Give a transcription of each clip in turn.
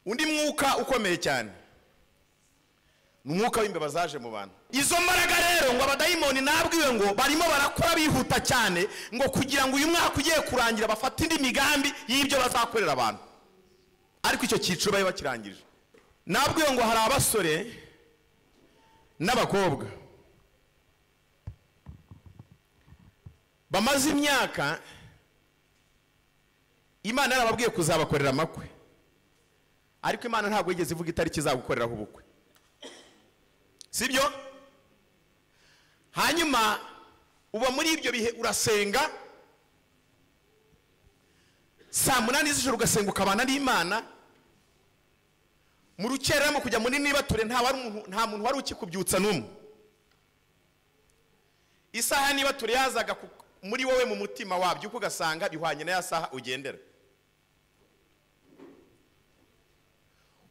undi mwuka ukomeye cyane ni umwuka w'imbeba zaje mu bantu izo mbaraga rero ngo abadayimoni nabwiwe ngo barimo barakora bihuta cyane ngo kugira ngo uyu mwaka ugiye kurangira bafate indi migambi y'ibyo bazakorera abantu ariko icyo cyiciro bari bakirangije nabwiwe ngo hari abasore n'abakobwa bamaze imyaka imana yarababwiye kuzabakorera amakwe ariko imana ntabwo yigeze ivuga itariki izagukoreraho ubukwe sibyo hanyuma uba muri ibyo bihe urasenga saa munani z'ijoro ugasenga ukabana n'imana mu rukereramo kujya muri nibature nta wari umuntu- nta muntu wari ukikubyutsa n'umwe isaha nibature yazaga ku- muri wowe mu mutima wabyo uko ugasanga bihwanye na ya saha ugendera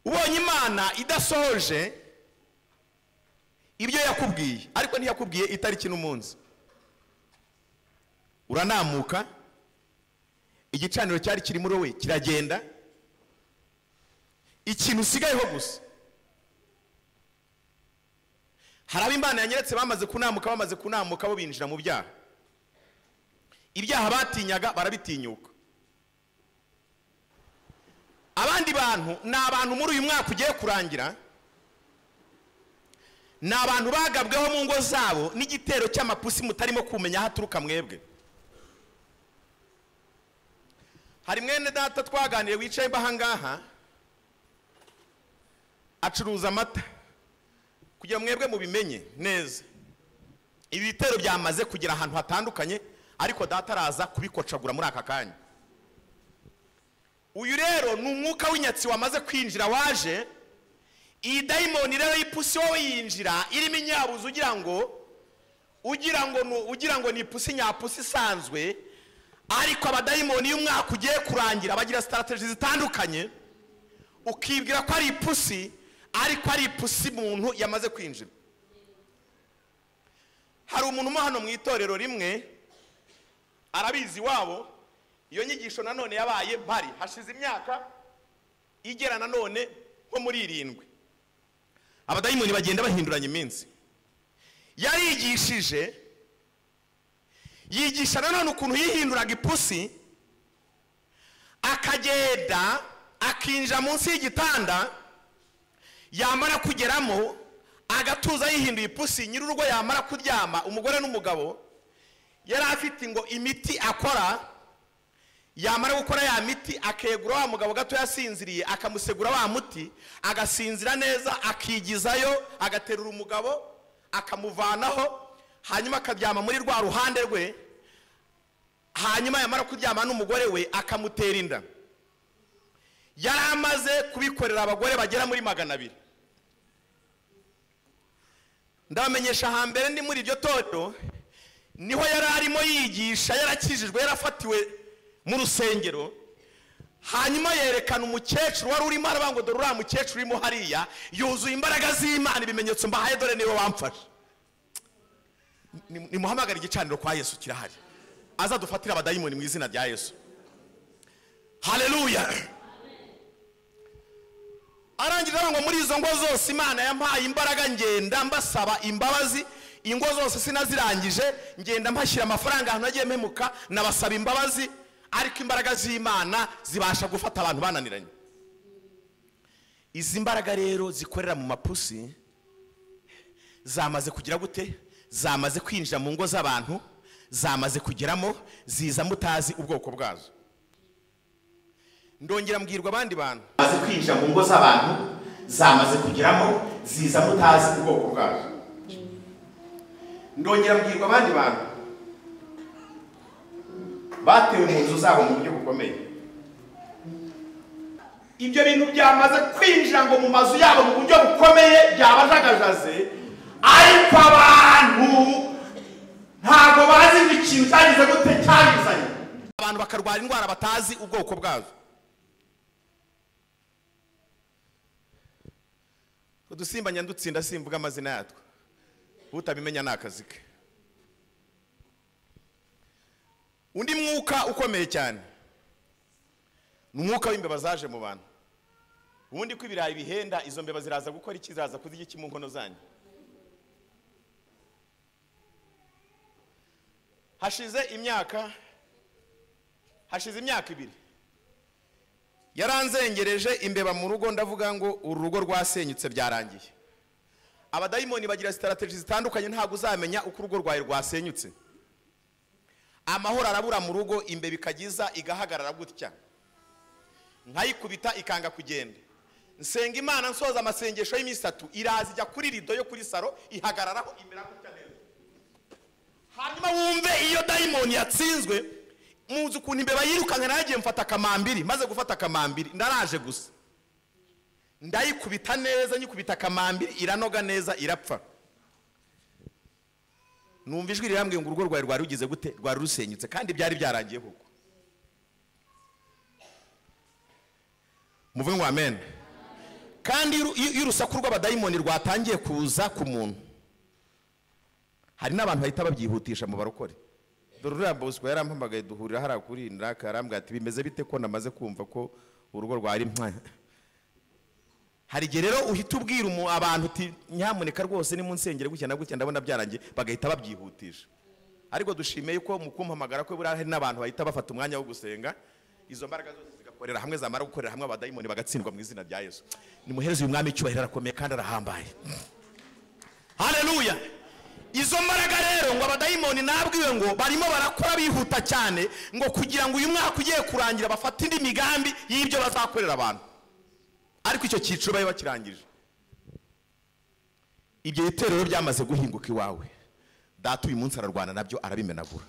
ubonye imana idasohoje ibyo yakubwiye ariko ntiyakubwiye itariki n'umunsi uranamuka igicaniro cyari kiri muri wowe kiragenda ikintu usigayeho gusa hari abo imana yanyeretse bamaze kunamuka bamaze kunamuka bo binjira mu byaha ibyaha batinyaga barabitinyuka abandi bantu ni abantu muri uyu mwaka ugiye kurangira ni abantu bagabweho mu ngo zabo n'igitero cy'amapusi mutarimo kumenya aho aturuka mwebwe hari mwene data twaganiriye wicaye ahangaha acuruza amata kugira ngo mwebwe mubimenye neza ibi bitero byamaze kugera ahantu hatandukanye ariko data araza kubikocagura muri aka kanya uyu rero ni umwuka w'inyatsi wamaze kwinjira waje iyi dayimoni rero y'ipusi wowe yinjira irimo inyabuzi ugira ngo ugira ngo ni- ugira ngo ni ipusi nyapusi isanzwe ariko abadayimoni iyo umwaka ugiye kurangira bagira sitarategi zitandukanye ukibwira ko ari ipusi ariko ari ipusi muntu yamaze kwinjira hari umuntu umo hano mu itorero rimwe arabizi iwabo iyo nyigisho nanone yabaye mpari hashize imyaka igera nanone nko muri irindwi abadayimoni bagenda bahinduranya iminsi yarigishije yigisha nanone ukuntu yihinduraga ipusi akagenda akinjira munsi y'igitanda yamara kugeramo agatuza yihinduye ipusi nyir'urugo yamara kuryama umugore n'umugabo yari afite ngo imiti akora yamara gukora ya miti akegura wa mugabo gato yasinziriye akamusegura wa muti agasinzira neza akigizayo agaterura umugabo akamuvanaho hanyuma akaryama muri rwa ruhande rwe hanyuma yamara kuryama n'umugore we akamutera inda yari amaze kubikorera abagore bagera muri magana abiri ndabamenyesha hambere ndi muri iryo torero niho yari arimo yigisha yarakijijwe yarafatiwe mu rusengero hanyuma yerekana umukecuru wari urimo aravuga ngo dore uriya mukecuru urimo hariya yuzuye imbaraga z'imana ibimenyetso mbahaye dore niwe wamfashe Ni- nimuhamagare igicaniro kwa yesu kirahari azadufatire abadayimoni mu izina rya yesu haleluya arangira avuga ngo muri izo ngo zose imana yampaye imbaraga ngenda mbasaba imbabazi ingo zose sinazirangije ngenda mpashyira amafaranga ahantu nagiye mpemuka nabasaba imbabazi ariko imbaraga z'imana zibasha gufata abantu bananiranye izi mbaraga rero zikorera mu mapusi zamaze kugira gute zamaze kwinjira mu ngo z'abantu zamaze kugeramo ziza mutazi ubwoko bwazo ndongera mbwirwa abandi bantu zamaze kwinjira mu ngo z'abantu zamaze kugeramo ziza mutazi ubwoko bwazo ndongera mbwirwa abandi bantu batewe mu nzu zabo mu buryo bukomeye ibyo bintu byamaze kwinjira ngo mu mazu yabo mu buryo bukomeye byabajagajaze ariko abantu ntabwo bazi ngo ikintu cyagize gute cyabizanye abantu bakarwara indwara batazi ubwoko bwazo udusimba nyandutsinda simvuga amazina yatwo utabimenya ni akazi ke undi mwuka ukomeye cyane ni umwuka w'imbeba zaje mu bantu ubundi ko ibirayi bihenda izo mbeba ziraza gukora iki ziraza kuzirya iki mu nkono zanyu hashize imyaka hashize imyaka ibiri yaranzengereje imbeba mu rugo ndavuga ngo uru rugo rwasenyutse byarangiye abadayimoni bagira sitarategi zitandukanye ntabwo uzamenya uko urugo rwawe rwasenyutse amahoro arabura mu rugo imbeba ikagiza igahagarara gutya nkayikubita ikanga kugenda nsenga imana nsoza amasengesho y'imisatu iraza ijya kuri rido yo kuri saro ihagararaho imera gutya neza hanyuma wumve iyo dayimoni yatsinzwe muzi ukuntu imbeba yirukanka naragiye mfata akamambiri maze gufata akamambiri ndaraje gusa ndayikubita neza nyikubita akamambiri iranoga neza irapfa numva ijwi rirambwiye ngo urugo rwawe rwari rugize gute rwari rusenyutse kandi byari byarangiye koko muvuge ngo amen kandi iyo- iyo iyo urusaku rw'abadayimoni rwatangiye kuza ku muntu hari n'abantu bahita babyihutisha mu barokore dore uriya bosco yarampamagaye duhurira hariya kuri iniraka yarambwira ati bimeze bite ko namaze kumva ko urugo rwari mwa hari igihe rero uhita ubwira umu- abantu uti nyamuneka rwose ni mu nsengero gutya na gutya ndabona byarangiye bagahita babyihutisha ariko dushimiye ko mu kumpamagara ko buriya hari n'abantu bahita bafata umwanya wo gusenga izo mbaraga zose zigakorera hamwe zamara gukorera hamwe abadayimoni bagatsindwa mu izina rya yesu nimuhereze uyu mwami icyubahiro arakomeye kandi arahambaye haleluya izo mbaraga rero ngo abadayimoni nabwiwe ngo barimo barakora bihuta cyane ngo kugira ngo uyu mwaka ugiye kurangira bafate indi migambi y'ibyo bazakorera abantu ariko icyo cyiciro bari bakirangije ibyo bitero rero byamaze guhinguka iwawe data uyu munsi ararwana nabyo arabimenagura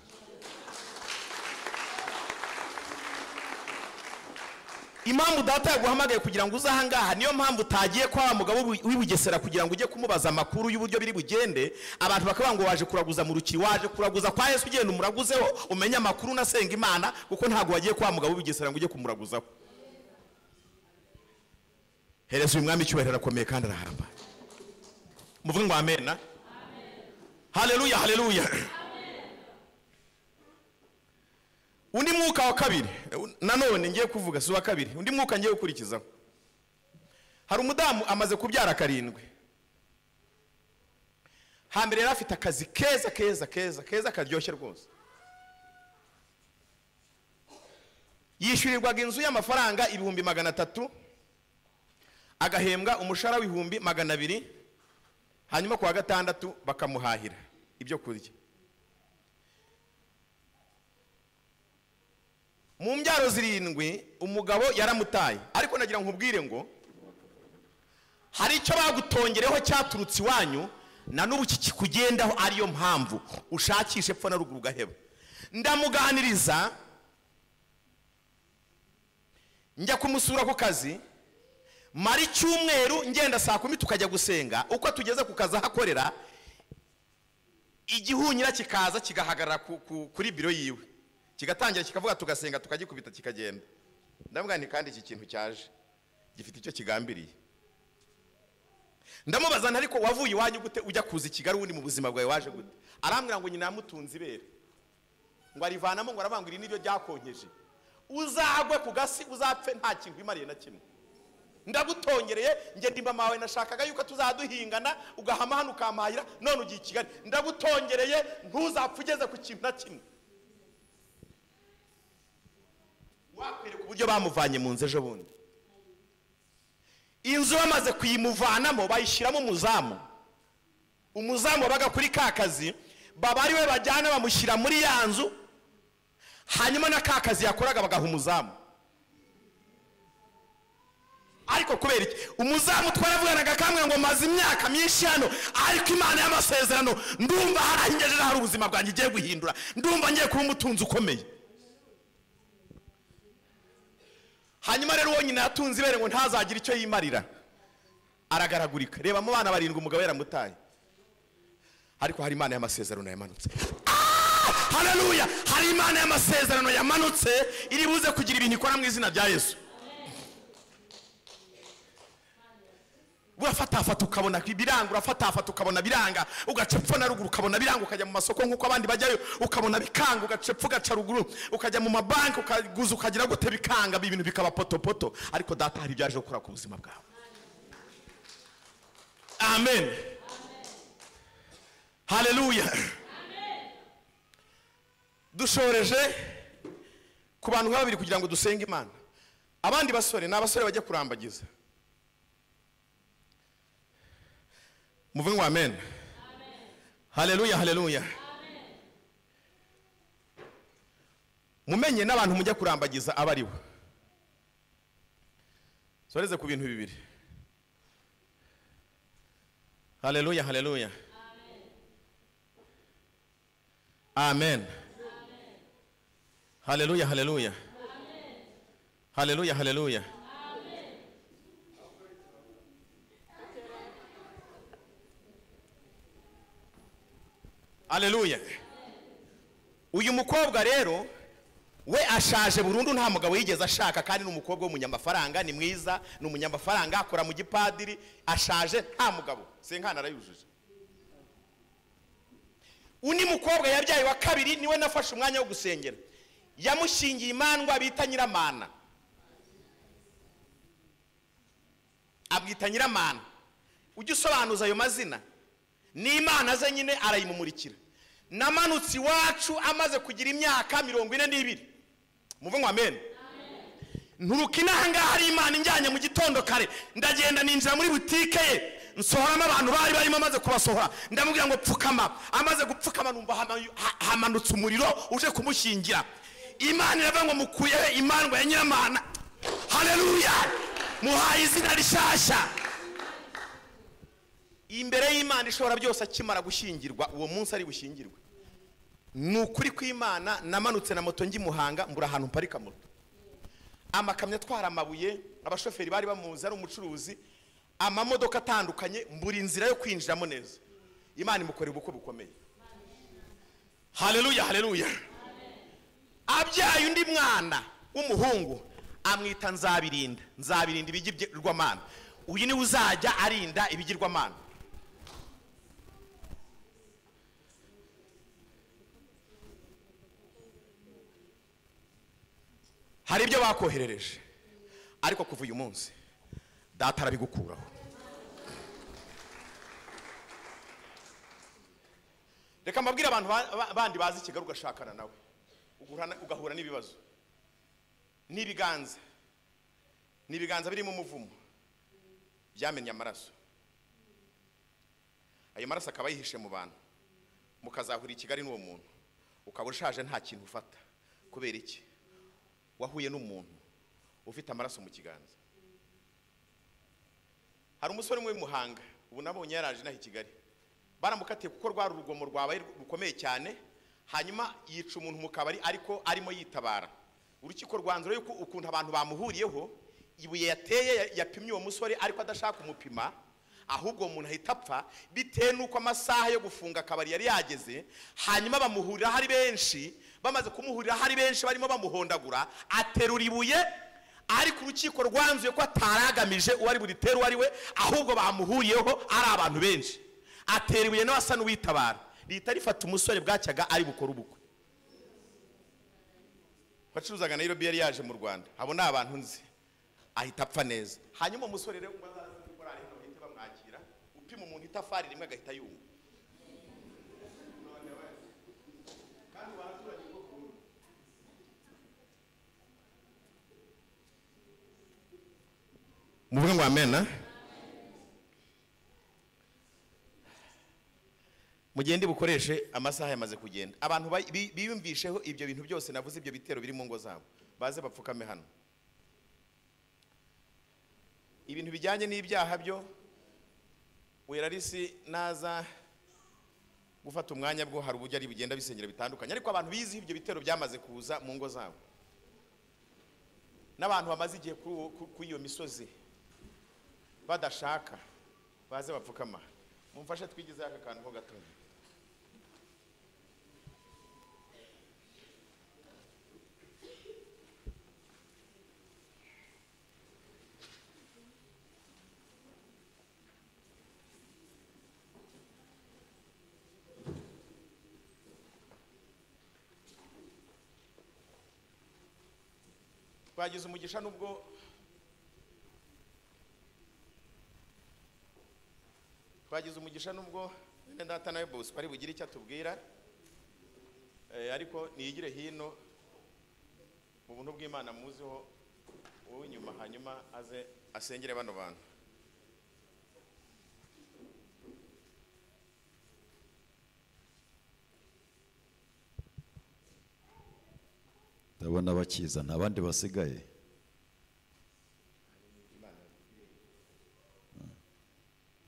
impamvu data yaguhamagaye kugira ngo uze ahangaha niyo mpamvu utagiye kwa wa mugabo w'i- w'i Bugesera kugira ngo ujye kumubaza amakuru y'uburyo biri bugende abantu bakavuga ngo waje kuraguza mu ruki waje kuraguza kwa yesu ugenda umuraguzeho umenye amakuru unasenga imana kuko ntabwo wagiye kwa wa mugabo w'i Bugesera ngo ujye kumuraguzaho hereza uyu mwami icyubahiro arakomeye kandi arahambaye muvuge ngo amena haleluya haleluya undi mwuka wa kabiri eh, un- nanone ngiye kuvuga si uwa kabiri undi mwuka ngiye gukurikizaho hari umudamu amaze kubyara karindwi hambere yari afite akazi keza keza keza keza karyoshye rwose yishyurirwaga inzu y'amafaranga ibihumbi magana atatu agahembwa umushahara w'ibihumbi magana abiri hanyuma ku wa gatandatu bakamuhahira ibyo kurya mu mbyaro zirindwi umugabo yaramutaye ariko nagira ngo nkubwire ngo hari icyo bagutongereho cyaturutse iwanyu na n'ubu kikugendaho ariyo mpamvu ushakisha epfo na ruguru ugaheba ndamuganiriza njya kumusura ku kazi mara icyumweru ngenda saa kumi tukajya gusenga uko tugeze ku kazi ahakorera igihunyira kikaza kigahagarara ku- ku- kuri biro yiwe kigatangira kikavuga tugasenga tukagikubita kikagenda ndavuga nti kandi iki kintu cyaje gifite icyo kigambiriye ndamubaza nti ariko wavuye iwanyu gute ujya kuza i kigali ubundi mu buzima bwawe waje gute arambwira ngo nyina yamutunze ibere ngo arivanamo ngo arabangurira n'ibyo byakonkeje uzagwe ku gasi uzapfe nta kintu wimariye na kimwe ndagutongereye njye ndimba mawe nashakaga yuko tuzaduhingana ugahama hano ukampahira none ugiye i kigali ndagutongereye ntuzapfa ugeze ku kintu na kimwe wakwereka uburyo bamuvanye mu nzu ejo bundi inzu bamaze kuyimuvanamo bayishyiramo umuzamu umuzamu wabaga kuri ka kazi baba ariwe bajyana bamushyira muri ya nzu hanyuma na ka kazi yakoraga bagaha umuzamu ariko kubera iki umuzamu twaravuganaga kamwe ngo maze imyaka myinshi hano ariko imana y'amasezerano ndumva harangejeje hari ubuzima bwanjye igiye guhindura ndumva ngiye kuba umutunzi ukomeye hanyuma rero uwo nyina yatunze ibere ngo ntazagire icyo yimarira aragaragurika reba mu bana barindwi umugabo yaramutaye ariko hari imana y'amasezerano yamanutse Ah! haleluya hari imana y'amasezerano yamanutse iri buze kugira ibintu ikora mu izina rya yesu Buriya ugafatafata ukabona biranga urafatafata ukabona biranga ugaca epfo na ruguru ukabona biranga ukajya mu masoko nk'uko abandi bajyayo ukabona bikanga ugaca epfo ugaca ruguru ukajya mu mabanki ukaguza ukagira gute bikanga ibintu bikaba potopoto ariko data hari ibyo yaje gukora ku buzima bwawe amen haleluya dushoreje ku bantu nka babiri kugira ngo dusenge imana abandi basore ni abasore bajya kurambagiza muve ngo amen haleluya haleluya mumenye n'abantu mujya kurambagiza aba ari bo soreze ku bintu bibiri haleluya haleluya amen haleluya haleluya haleluya haleluya haleluya uyu mukobwa rero we ashaje burundu nta mugabo yigeze ashaka kandi ni umukobwa w'umunyamafaranga ni mwiza ni umunyamafaranga akora mu gipadiri ashaje nta mugabo senkana arayujuje undi mukobwa yabyaye wa kabiri niwe nafashe umwanya wo gusengera yamushingiye imandwa bita nyiramana abwita nyiramana ujya usobanuza ayo mazina ni imana ze nyine arayimumurikira namanutse iwacu amaze kugira imyaka mirongo ine n'ibiri muve ngo amen nturuka inaha ngaha hari imana injyanye mu gitondo kare ndagenda ninjira muri butike ye nsohoramo abantu bari barimo amaze kubasohora ndamubwira ngo pfukama amaze gupfukama numva hama- ha- hamanutse umuriro uje kumushyingira imana iravuga ngo mukuyeho imandwa ya nyiramana haleluya muhaye izina rishyashya imbere y'imana ishobora byose akimara gushyingirwa uwo munsi ari bushyingirwe ni ukuri kw'imana namanutse na moto njya i muhanga mbura ahantu mparika moto amakamyo atwara amabuye abashoferi bari bamuzi ari umucuruzi amamodoka atandukanye mbura inzira yo kwinjiramo neza imana imukorera ubukwe bukomeye haleluya haleluya abyaye undi mwana w'umuhungu amwita nzabirinda nzabirinda ibigirwamana uyu niwe uzajya arinda ibigirwamana hari ibyo bakoherereje ariko kuva uyu munsi data arabigukuraho reka mbabwire abantu ba- ba- bandi bazi kigali ugashakana nawe ugahura- ugahura n'ibibazo n'ibiganza n'ibiganza birimo umuvumo byamennye amaraso ayo maraso akaba yihishe mu bantu mukazahura i kigali n'uwo muntu ukaba ushaje nta kintu ufata kubera iki wahuye n'umuntu ufite amaraso mu kiganza hari umusore umwe w'imuhanga ubu nabonye yaraje inaha i kigali baramukatiye kuko rwari urugomo rwabaye rukomeye cyane hanyuma yica umuntu mu kabari ariko arimo yitabara urukiko rwanzura yuko ukuntu abantu bamuhuriyeho ibuye yateye ya- yapimye uwo musore ariko adashaka kumupima ahubwo uwo muntu ahita apfa bitewe n'uko amasaha yo gufunga akabari yari yageze hanyuma bamuhuriraho ari benshi bamaze kumuhuriraho ari benshi barimo bamuhondagura aterura ibuye ariko urukiko rwanzuye ko ataragamije uwo ari buritere uwo ari we ahubwo bamuhuriyeho ari abantu benshi atera ibuye nawe asa n'uwitabara rihita rifata umusore bwacyaga ari bukore ubukwe wacuruzaga nayirobi yari yaje mu rwanda abo ni abantu nzi ahita apfa neza hanyuma umusore rero umwe azaza muri korali hano bahite bamwakira upima umuntu itafari rimwe agahita yumva muvuge ngo amena mugende bukoreshe amasaha yamaze kugenda abantu bay- bi- biyumvisheho ibyo bintu byose navuze ibyo bitero biri mu ngo zabo baze bapfukame hano ibintu bijyanye n'ibyaha byo werarisi naza gufata umwanya bwo hari uburyo ari bugenda bisengera bitandukanye ariko abantu bizi ibyo bitero byamaze kuza mu ngo zabo n'abantu bamaze igihe kuri uwo- ku- kuri iyo misozi badashaka baze bapfukama mumfashe twigizeho aka kantu ho gatoya twagize umugisha n'ubwo twagize umugisha n'ubwo mwene data nawe bosco ari bugire icyo atubwira Eh, ariko niyigire hino mu buntu bw'imana muziho wowe inyuma hanyuma aze asengere bano bantu ndabona bakiza nta bandi basigaye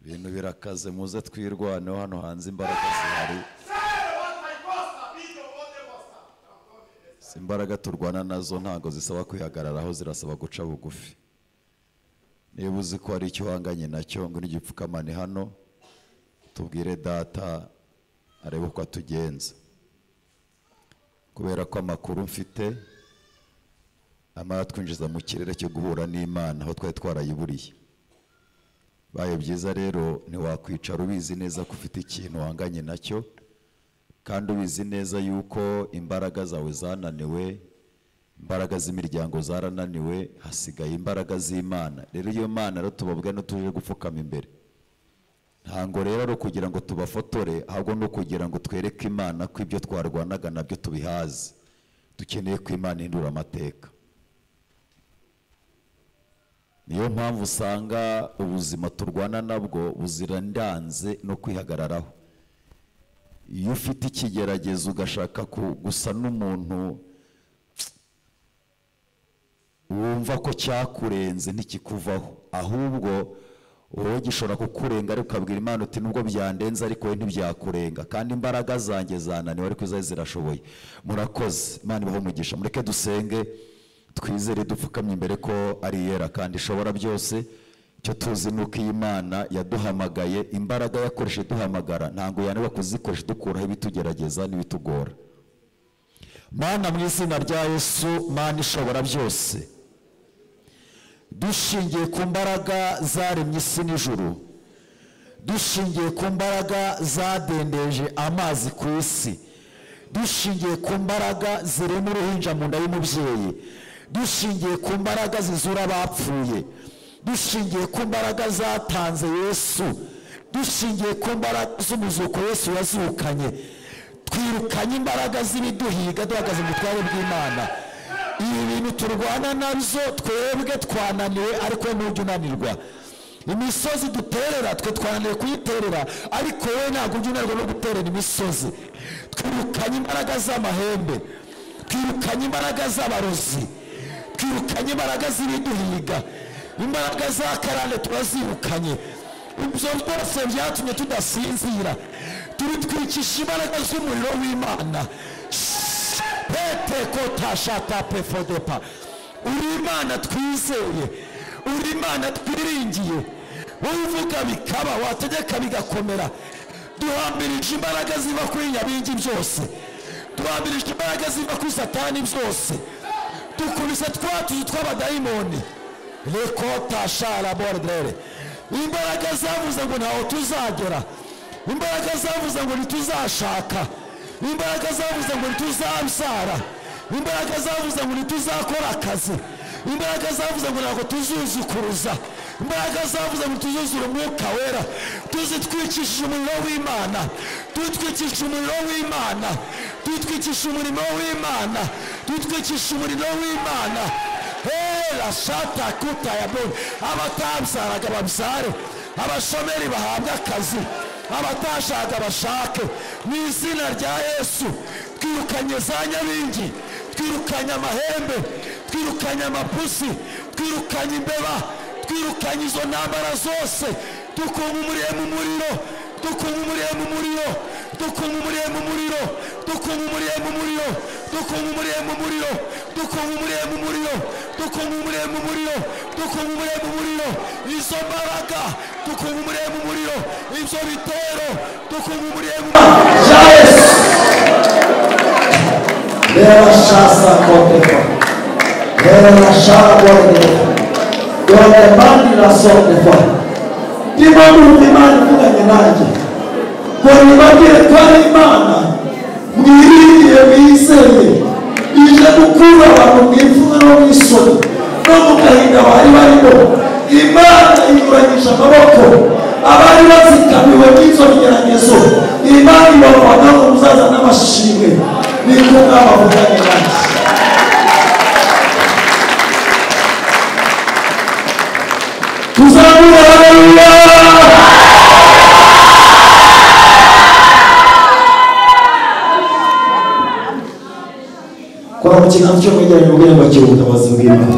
ibintu birakaze muze twirwaneho hano hanze imbaraga zihari si imbaraga turwana nazo ntabwo zisaba kwihagararaho zirasaba guca bugufi niba uzi ko hari icyo uhanganye nacyo ngo n'igipfukamane hano tubwire data arebe uko atugenza kubera ko amakuru mfite amara twinjiza mu kirere cyo guhura n'imana aho twari twarayiburiye baye byiza rero ntiwakwicara ubizi neza ko ufite ikintu wanganye nacyo kandi ubizi neza yuko imbaraga zawe zananiwe imbaraga z'imiryango zarananiwe hasigaye imbaraga z'imana rero iyo mana rero tubabwa n'utuje gupfukama imbere ntabwo rero ari ukugira ngo tubafotore ahubwo ni ukugira ngo twereke imana ko ibyo twarwanaga nabyo tubihaze dukeneye ko imana ihindura amateka niyo mpamvu usanga ubuzima turwana nabwo buzirandanze no kwihagararaho iyo ufite ikigeragezo ugashaka ku- gusa n'umuntu wumva ko cyakurenze ntikikuvaho ahubwo wowe gishobora kukurenga ariko ukabwira imana uti nubwo byandenze ariko we ntibyakurenga kandi imbaraga zanjye zananiwe ariko izari zirashoboye murakoze imana ibaho umugisha mureke dusenge twizere dupfukamye imbere ko ari iyera kandi ishobora byose icyo tuzi ni uko iyi mana yaduhamagaye imbaraga yakoresheje duhamagara ntabwo yananirwa kuzikoresha dukuraho ibitugerageza n'ibitugora mana mu izina rya yesu mana ishobora byose dushingiye ku mbaraga zaremye isi n'ijuru dushingiye ku mbaraga zadendeje amazi ku isi dushingiye ku mbaraga zirema uruhinja mu nda y'umubyeyi dushingiye ku mbaraga zizura abapfuye dushingiye ku mbaraga zatanze yesu dushingiye ku mbaraga z'umuzuko yesu yazukanye twirukanye imbaraga z'ibiduhiga duhagaze mu butware bw'imana ibi bintu turwana nabyo twebwe twananiwe ariko wowe ntujya unanirwa imisozi duterera twe twananiwe kuyiterera ariko wowe ntabwo ujya unanirwa no guterera imisozi twirukanye imbaraga z'amahembe twirukanye imbaraga z'abarozi twirukanye imbaraga z'ibiduhiga imbaraga za karande turazirukanye ibyo byose byatumye tudasinzira turi twicisha imbaraga z'umuriro w'imana pete kotashata pefodepa uri imana twizeye uri imana twiringiye wowe uvuga bikaba wategeka bigakomera duhambirije imbaraga ziva kuri nyabingi byose duhambirije imbaraga ziva kuri satani byose dukubise twatuzu tw'abadayimoni rekota shara borodere imbaraga zavuze ngo ntaho tuzagera imbaraga zavuze ngo ntituzashaka imbaraga zavuze ngo ntituzabyara imbaraga zavuze ngo ntituzakora akazi imbaraga zavuze ngo ntabwo tuzuzukuruza imbaraga zavuze ngo tuzuzure umwuka wera tuzitwikishije umuriro w'imana tutwikishije umuriro w'imana tutwikishije umurimo w'imana tutwikishije umuriro w'imana hera shata kuta ya boni abatabyaraga babyare abashomeri bahabwe akazi abatashaka bashake mu izina rya yesu twirukanye za nyabingi twirukanye amahembe twirukanye amapusi twirukanye imbeba twirukanye izo ntambara zose dukunga umuriye mu muriro dukunga umuriye mu muriro dukunga umuriye mu muriro dukunga umuriye mu muriro dukunga umuriye mu muriro dukunga umuriye mu muriro dukunga umuriye mu muriro dukunga umuriye mu muriro izo mbaraga dukunga umuriye mu muriro ibyo bitero dukunga umuriye mu muriro Leva chassa contenta. Leva chassa contenta. Donde mandi la sorte fuori. Ti mando un rimane pure che nage. Puoi rimanere qua in mano. Mi ridi e mi insegni. Il ije gukura abantu mu ipfunwe no mu isoni no mu gahinda bari barimo imana inyuranyije amaboko abari bazikamiwe n'izo bigeragezo imana ibavana mu buzaza n'amashimwe ni ko mwabavuganye nanjye tuzamura haleluya kora mu kiganza cyo kwegeranya ubwira ngo akira ubutabazi bw'imana